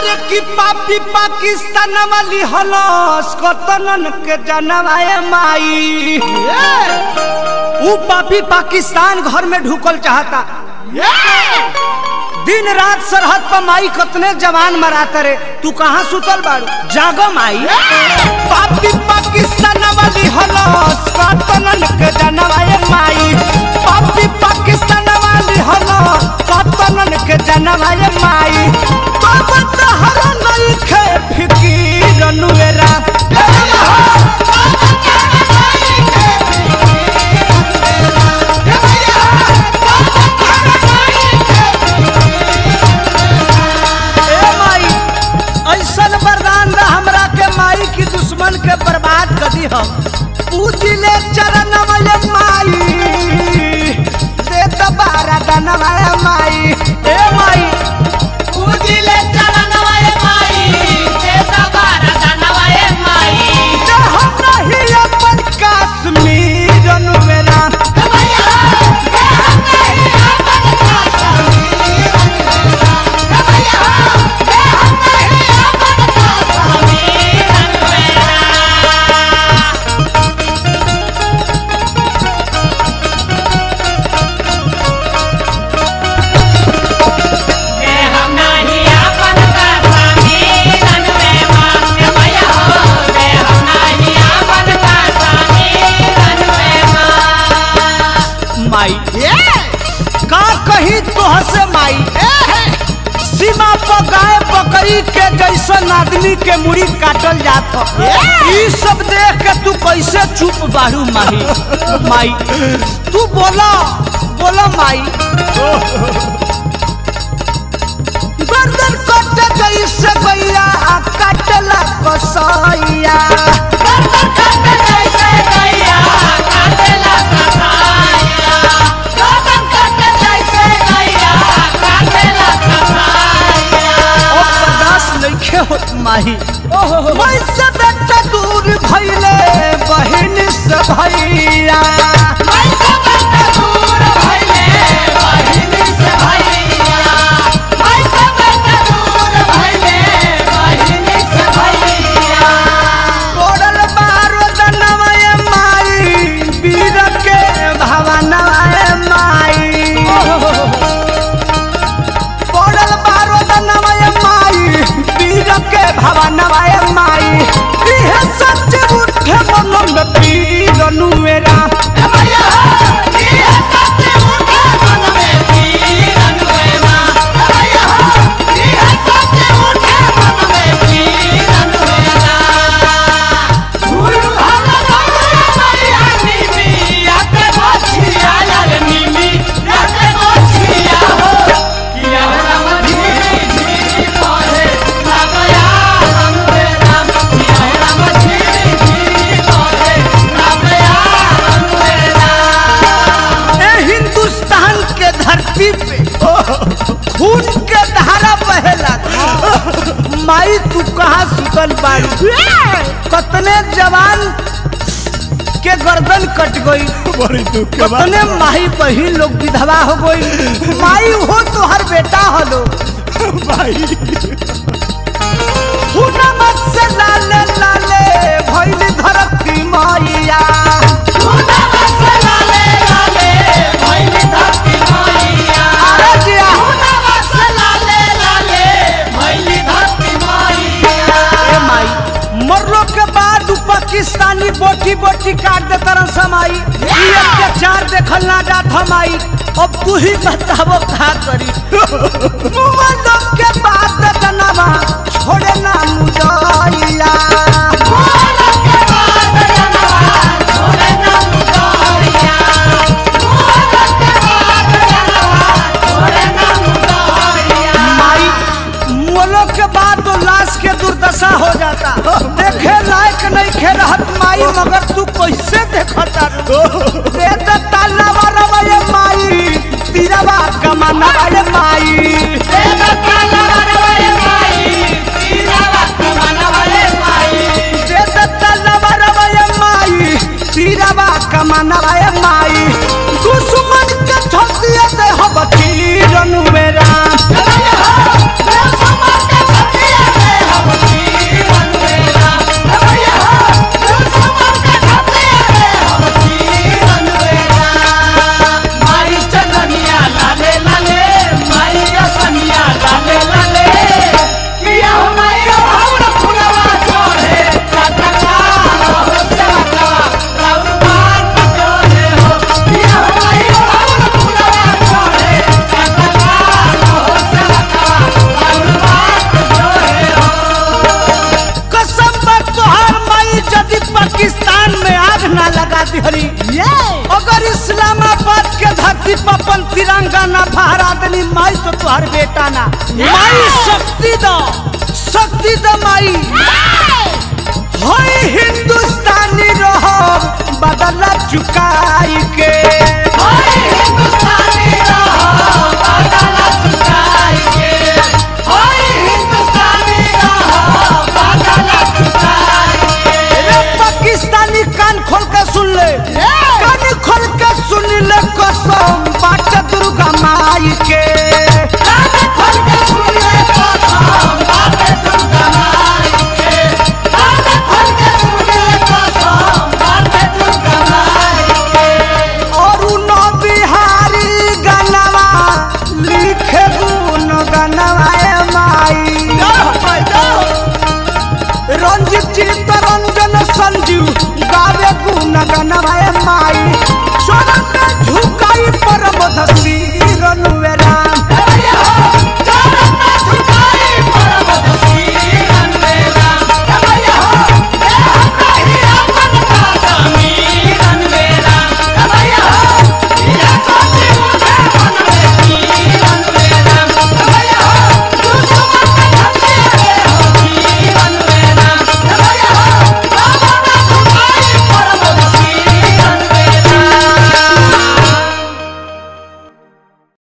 अरे की पापी पाकिस्तान वाली हलस कतनन के जनवाए माई ऊ पापी पाकिस्तान घर में ढुकल चाहता दिन रात सरहद पर माई कतने जवान मराता रे तू कहाँ सुतल बाड़ू जागो माई पापी पाकिस्तान वाली हलस कतनन के जनवाए माई पापी पाकिस्तान वाली हलस कतनन के जनवाए माई बाबा तहरा नहीं खे फिकीर नुएरा ए माई ऐसन वरदान दा हमरा के माई की दुश्मन के बर्बाद कर दी हम पूजिले चरण वाले माई दे दोबारा दनवा माई ए माई पूजिले चरण वाले माई दे दोबारा दनवाए माई दे हम नहीं अपन कश्मीर अनुवेरा भैया दे हम नहीं अपन कश्मीर भैया दे हम नहीं अपन कश्मीर अनुवेरा दे हम नहीं अपन कश्मीर अनुवेरा भैया दे हम नहीं अपन कश्मीर अनुवेरा माई का कही तोह से माई सीमा पर गाय बकरी के जैसन आदमी के मुड़ी काटल जात ह। ई सब देख के तू कैसे चुप बाड़ू माही माई तू बोला बोला माई गर्दन कट जैसे गैया काटला कसैया ओ बर्दाश्त नइखे होत माही मैं से बेटा दूर भइले बहिन से भैया तोड़ल बारो दनवाए माई वीर के भवनवाए माई तोड़ल बारो दनवाए माई वीर के भवनवाए माई इहे सच उठे मन में पीर नुएरा ए हिंदुस्तान के धरती पे खून के धारा बहेला माई तू कहाँ सुतल बाड़ी कतने जवान के गर्दन कट गई बड़ी दुख के बात कतने माई बहिन लोग विधवा हो गई माई हो तो हर बेटा हलो भाई हुनम से लाले लाले भइल धरती मैया अरे जिया ए माई मरलो के बाद उ पाकिस्तानी बोटी बोटी काट दे तरह समाई ई अत्याचार देखल ना जात हमाई अब तू ही बताबो का करी मरलो के बाद दनवा छोड़े ना मुदइया माई मोलो के बाद तो लाश के दुर्दशा हो जाता देखे लायक नहीं खे रहत माई मगर तू कैसे देखता दे दे ताला वाला वाले माई तीरवा कमाना वाले माई दे दे ताला वाला वाले माई तीरवा कमाना वाले माई दुश्मन के ठोकिए दे हो बकीर नुवेरा Yeah. धरती पपन तिरंगा ना भारतनी माई तो तुहार बेटा ना माई शक्ति दो शक्ति दो माई होई हिंदुस्तानी रहो बदला चुकाई के रे पाकिस्तानी कान खोल के सुन ले कान खोल के सुन ले कसम बाट दुर्गा माई के और न बिहारी गनवा लिखे गुन गनवा ए माई रंजित चित्त रंजन संजीव गावे गुन गनवा ए माई चरण में झुकाई परम धसी रनुवे